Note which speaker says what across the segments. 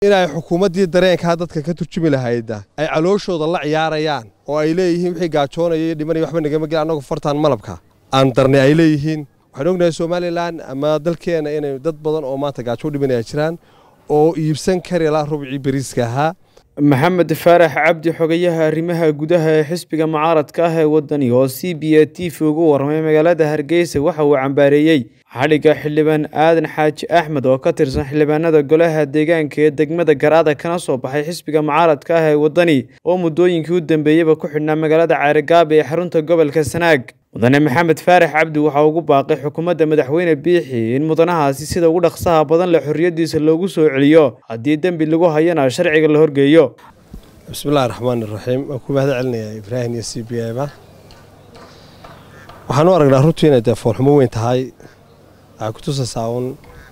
Speaker 1: inay xukuumaddii dareenkaa dadka ka turjumi lahayda ay calooshooda la ciyaarayaan oo ay leeyihiin wixii gaajoonaya iyo dhimanaya waxba nagama gel annagu fartaan malabka aan darnay ay leeyihiin waxaan ognahay somalilan ama dalkeena inay dad badan oo maanta gaajo u dhimanaya jiraan oo iibsan kari la rubcii beriiska ahaa
Speaker 2: maxamed faarax cabdi xogayaha arrimaha gudaha ee xisbiga mucaaradka ah ee wadani oo c b a t v ugu warramay magaalada hargeysa waxa uu cambaareeyey xadhigga xildhibaan aadan xaaji axmed oo ka tirsan xildhibaanada golaha deegaanka ee degmada garaada kana soo baxay xisbiga mucaaradka ah ee wadani oo muddooyinkii u dambeeyeyba ku xidhnaa magaalada caarigaaba ee xarunta gobolka sanaag mudane maxamed faarax cabdi waxaa ugu baaqay xukuumadda madaxweyne biixi in mudanahaasi sida ugu dhaqsaha badan leh xorriyaddiisa loogu soo celiyo haddii dembi lagu hayana sharciga la horgeeyo
Speaker 1: bismillahi raxmaan iraxiim waan ku mahad celinayaa ibraahim iyo c b ba waxaan u aragnaa runtii inay dee foolxumo weyn tahay waxay ku tusaysaa uun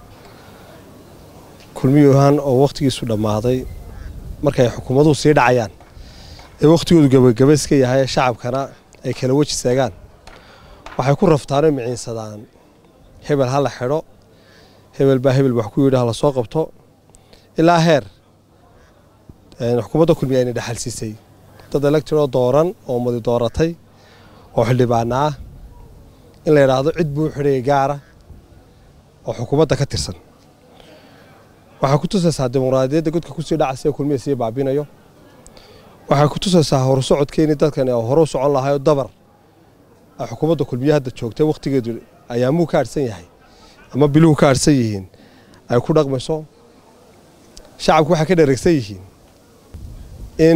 Speaker 1: kulmiyuhan oo wakhtigiisu dhammaaday markay xukuumaduhu sii dhacayaan ee wakhtigoodu gabagaba iska yahay shacabkana ay kala weji seegaan waxay ku raftaanoo miciinsadaan hebel ha la xidho hebel baa hebel wax ku yidhi ha la soo qabto ilaa heer xukuumadda kulmiya ayna dhexalsiisay dad electro dooran oo madi dooratay oo xildhibaana ah in la yidhaahdo cid buu xidhaya gaara oo xukuumadda ka tirsan waxay ku tusaysaa dimuqraadiyadda godka kusii dhacaysa ee kulmiya sii baabinayo waxay ku tusaysaa horusocodkeeni dadkan oo hore u socon lahayo dabar ay xukuumadda kulmiye hadda joogtay wakhtigeedu ayaamuu ka adhsan yahay ama biluhu ka adhsan yihiin ay ku dhaqmayso shacabku waxay ka dheregsan yihiin in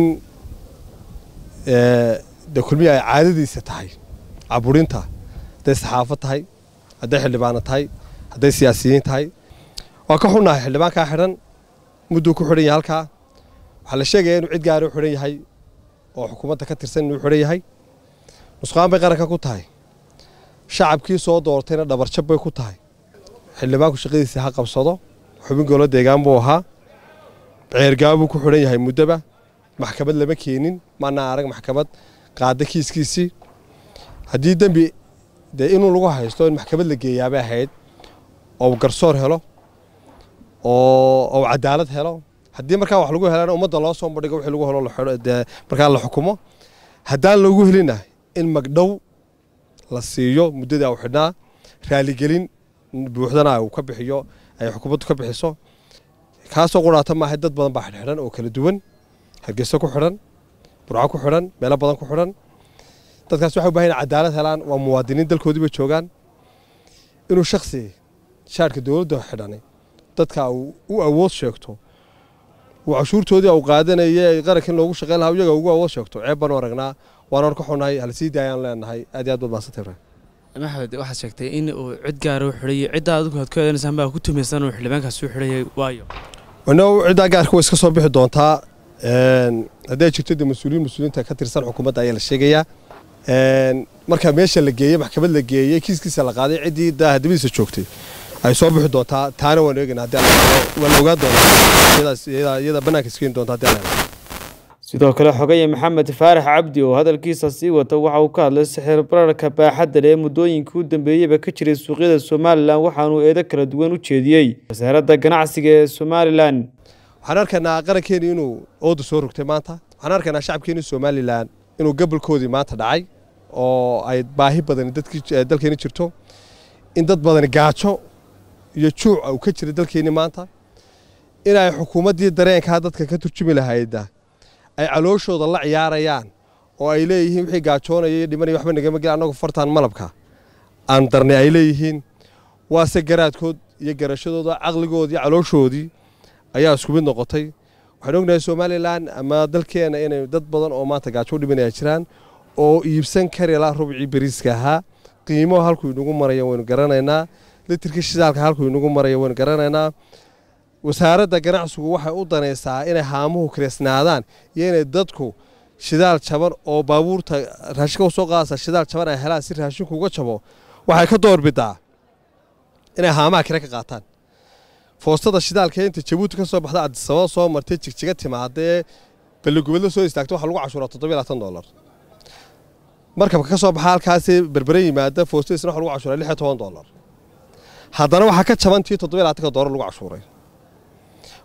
Speaker 1: de kulmiye ay caadadiisa tahay caburinta hadday saxaafad tahay hadday xildhibaano tahay hadday siyaasiyiin tahay waa ka xunnahay xildhibaankaa xidhan mudduu ku xidhan yahay halkaa waxaa la sheegaya inuu cid gaari u xidhan yahay oo xukuumadda ka tirsan inuu xidhan yahay nusqaan bay qaranka ku tahay shacabkii soo doortayna dhabarjab bay ku tahay xildhibaanku shaqadiisa ha qabsado xubin golo deegaan buu ahaa ceergaabuu ku xidhan yahay muddoba maxkamad lama keenin maanaa arag maxkamad qaada kiiskiisii haddii dembi dee inuu lagu haysto in maxkamad la geeyaabay ahayd oo garsoor helo oo cadaalad helo haddii markaa wax lagu helana ummadda loo soo bandhigo wixii lagu helo markaa la xukumo haddaan loogu helina in magdhow la siiyo muddada u xidhnaa raaligelin buuxdana uu ka bixiyo ay xukuumaddu ka bixiso kaasoo quraata maahay dad badan baa xidhxidhan oo kala duwan hargeyso ku xidhan burco ku xidhan meelo badan ku xidhan dadkaas waxay u bahan yahin cadaalad helaan waa muwaadiniin dalkoodii bay joogaan inuu shaksi shaarhka dowladda xidhanay dadka u awood sheegto uu cashuurtoodii u qaadanaya qarankan loogu shaqeyn lahaa iyaga ugu awood sheegto ceeb baanu aragnaa waana ka xunahay hala sii daayaan leenahay aad iyo aad baad mahadsantay
Speaker 3: maxamed waxaad sheegtay in uu cid gaara u xidhayay cidda adigu aad ku eedanaysan baa ku tumaysan uu xildhibaankaas u xidhayay waayo
Speaker 1: no ciddaa gaarka way iska soo bixi doontaa hadday jirto dee mas-uuliyiin mas-uuliyiinta ka tirsan xukuumadda ayaa la sheegayaa marka meesha la geeyey maxkamad la geeyey kiiskiisa la qaaday ciddii daahadabadiisa joogtay ay soo bixi doontaa taana waan eegana haddii waa la ogaan doonaa iyada bannaanka iskeeni doonta haddii alla
Speaker 2: sidoo kale xogaya maxamed faarax cabdi oo hadalkiisa sii wata waxa uu ka hadlay sixir bararka baaxadda leh ee muddooyinkii u dambeeyeyba ka jiray suuqyada somalilan waxaanuu eedo kala duwan u jeediyey wasaaradda ganacsiga ee somalilan
Speaker 1: waxaan arkaynaa qarankeeni inuu ooda soo rogtay maanta waxaan arkaynaa shacabkeeni somalilan inuu gabolkoodii maanta dhacay oo ay baahi badani dalkeeni jirto in dad badani gaajo iyo juuc uu ka jira dalkeeni maanta inay xukuumaddii dareenkaa dadka ka turjumi lahayda ay calooshooda la ciyaarayaan oo ay leeyihiin wixii gaajoonaya iyo dhimanaya waxba nagama gel annagu fartaan malabka aan darnay ay leeyihiin waase garaadkood iyo garashadooda caqligoodii iyo calooshoodii ayaa isku mid noqotay waxaan ognahay somalilan ama dalkeena inay dad badan oo maanta gaajo u dhimanaya jiraan oo iibsan kari la rubcii beriiska ahaa qiimo halkuu inagu maraya waynu garanaynaa litirka shidaalka halkuu inagu maraya waynu garanaynaa wasaaradda ganacsigu waxay u danaysaa inay haamuhu kireysnaadaan iyo inay dadku shidaal jaban oo baabuurta raashinka usoo qaadaysa shidaal jaban ay helaan si raashinku uga jabo waxay ka doorbidaa inay haamaha kire ka qaataan foostada shidaalka inta jabuuti ka soo baxda adisababa soo martay jigjiga timaadee balligubadla soo istaagta waxaa lagu cashuuraa toddobiyo labaatan dollar markabka ka soo baxa halkaasi berbere yimaada foostadiisna waxa lagu cashuuraa lix iyo toban dollar haddana waxaa ka jabantii toddobiyo labaatanka dollar lagu cashuuray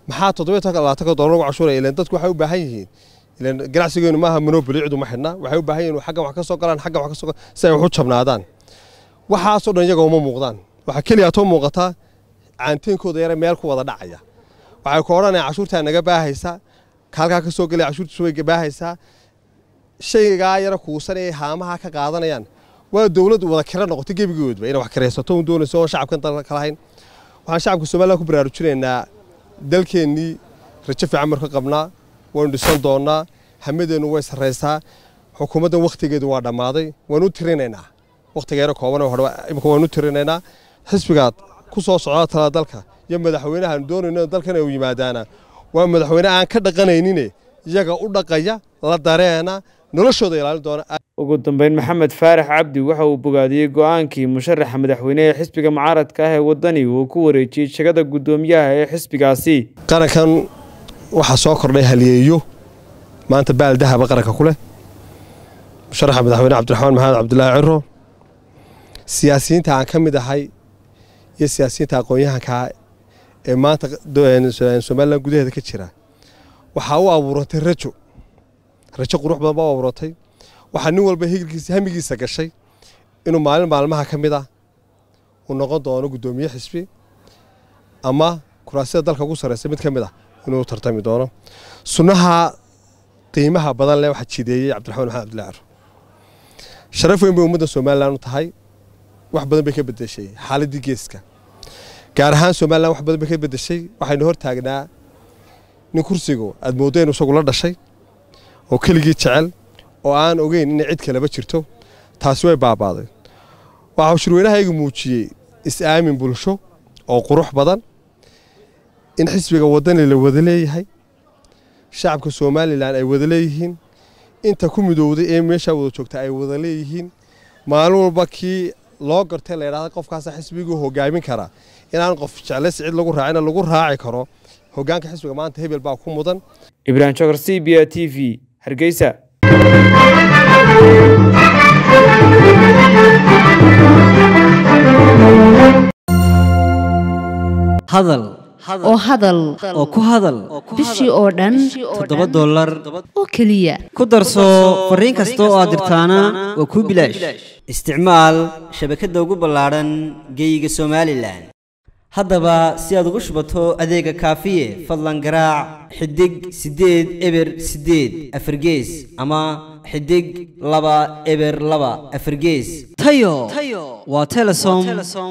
Speaker 1: maxaa toddobiyo tobanka labaatanka doolar lagu cashuuraya ilan dadku waxay u baahan yihiin ilan ganacsigeenu maaha monoboli cidu ma xidhna waxay u baahan yihin xaggan wax ka soo galaan xaggan wax ka soo galaan si ay wax u jabnaadaan waxaasoo dhan iyaga uma muuqdaan waxaa keliya atoo muuqataa caanteenkooda yare meel ku wada dhacaya waxay ku odhanayaan cashuurtaa naga baahaysa kaalkaa ka soo gelaya cashuurtiisu way baahaysaa shaygaa yara kuusanayay haamaha ka qaadanayaan waa dowladdu wada kira noqotay gebigoodba inay wax kiraysato un doonayso oon shacabkan dalka ka lahayn waxaan shacabka somaliland ku baraarujinaynaa dalkeennii rajo fiican marka qabnaa waynu dhisan doonnaa hamadeennu way sarraysaa xukuumaddan wakhtigeedu waa dhammaaday waanu tirinaynaa wakhtigeena kooban imika waanu tirinaynaa xisbigaad ku soo socda tala dalka iyo madaxweynahaan doonayno dalkan u yimaadaana waa madaxweyne aan ka dhaqanaynine iyaga u dhaqaya la dareena noloshooda ilaalin doona
Speaker 2: ugu dambeyn maxamed faarax cabdi waxa uu bogaadiyey go-aankii musharaxa madaxweyne ee xisbiga mucaaradka ah ee waddani uu ku wareejiyey jegada guddoomiyaha ee xisbigaasi
Speaker 1: qarankan waxaa soo kordhay haliyeeyo maanta baal dahaba qaranka ku leh musharaxa madaxweyne cabdiraxmaan maxamed cabdulaahi ciro siyaasiyiinta aan ka mid ahay iyo siyaasiyiinta aqoon-yahankaa ee maanta somalilan gudaheeda ka jira waxaa u abuurantay rajo rajo qurux badan baa u abuurantay waxaa nin walba higilkiisa hamigiisa gashay inuu maalin maalmaha ka mid ah uu noqon doono guddoomiye xisbi ama kuraasida dalka ugu sarreysa mid ka mid ah inuu tartami doono sunnaha qiimaha badan leh waxaa jideeyey cabdiraxmaan maxamed abdullahi ciro sharaf weyn bay ummadda somalilan u tahay wax badan bay ka bedeshay xaaladdii geeska gaar ahaan somalilan wax badan bay ka bedeshay waxaynu hor taagnaa nin kursigu aad mooddo inu isagu la dhashay oo keligii jecel oo aan ogeyn inay cid kaleba jirto taasi way baabaaday waxau shirweynahaygu muujiyey is-aamin bulsho oo qurux badan in xisbiga waddani la wada leeyahay shacabka somalilan ay wada leeyihiin inta ku midowday ee meeshaa wada joogta ay wada leeyihiin maalin walba kii loo gartay la ydhahda qofkaasa xisbiguu hogaamin karaa inaan qof jeclays cid lagu raacina lagu raaci karo hogaanka xisbiga maanta hebel baa ku mudan
Speaker 2: ibraahim jokar c b a t v hargeysa
Speaker 4: hadal
Speaker 5: oo hadal
Speaker 4: oo ku hadal
Speaker 5: bishii oo dhan
Speaker 4: toddoba dollar
Speaker 5: oo keliya
Speaker 4: ku darso fariin kasta oo aad dirtaana waa kuu bilaash isticmaal shabakadda ugu ballaadhan geeyiga somalilan haddaba si aad ugu shubato adeega kaafiye fadlan garaac xidig siddeed eber siddeed afargees ama xidig laba eber laba afargees tayo waa telesom